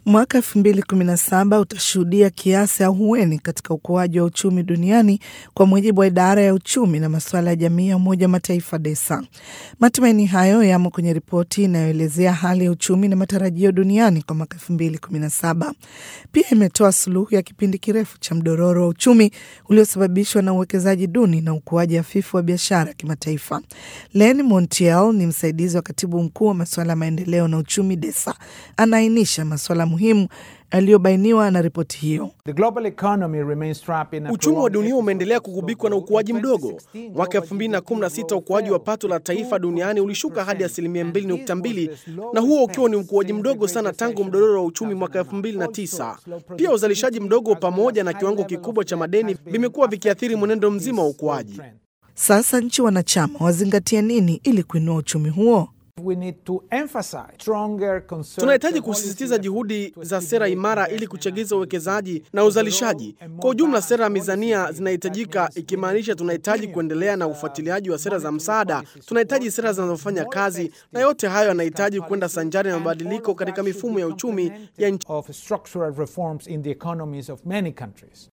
Mwaka 2017 utashuhudia kiasi ahueni katika ukuaji wa uchumi duniani kwa mujibu wa idara ya uchumi na masuala ya jamii ya Umoja wa Mataifa DESA. Matumaini hayo yamo kwenye ripoti inayoelezea hali ya uchumi na matarajio duniani kwa mwaka 2017. Pia imetoa suluhu ya kipindi kirefu cha mdororo wa uchumi uliosababishwa na uwekezaji duni na ukuaji hafifu wa biashara ya kimataifa. Len Montiel ni msaidizi wa katibu mkuu wa masuala ya maendeleo na uchumi DESA, anaainisha masuala muhimu yaliyobainiwa na ripoti hiyo. Uchumi wa dunia umeendelea kugubikwa na ukuaji mdogo. Mwaka 2016 ukuaji wa pato la taifa duniani ulishuka hadi asilimia 2.2, na huo ukiwa ni ukuaji mdogo sana tangu mdororo wa uchumi mwaka 2009. Pia uzalishaji mdogo pamoja na kiwango kikubwa cha madeni vimekuwa vikiathiri mwenendo mzima wa ukuaji. Sasa nchi wanachama wazingatie nini ili kuinua uchumi huo? Tunahitaji kusisitiza juhudi za sera imara ili kuchagiza uwekezaji na uzalishaji. Kwa ujumla, sera ya mizania zinahitajika, ikimaanisha tunahitaji kuendelea na ufuatiliaji wa sera za msaada. Tunahitaji sera zinazofanya kazi, na yote hayo yanahitaji kwenda sanjari na mabadiliko katika mifumo ya uchumi ya nchi.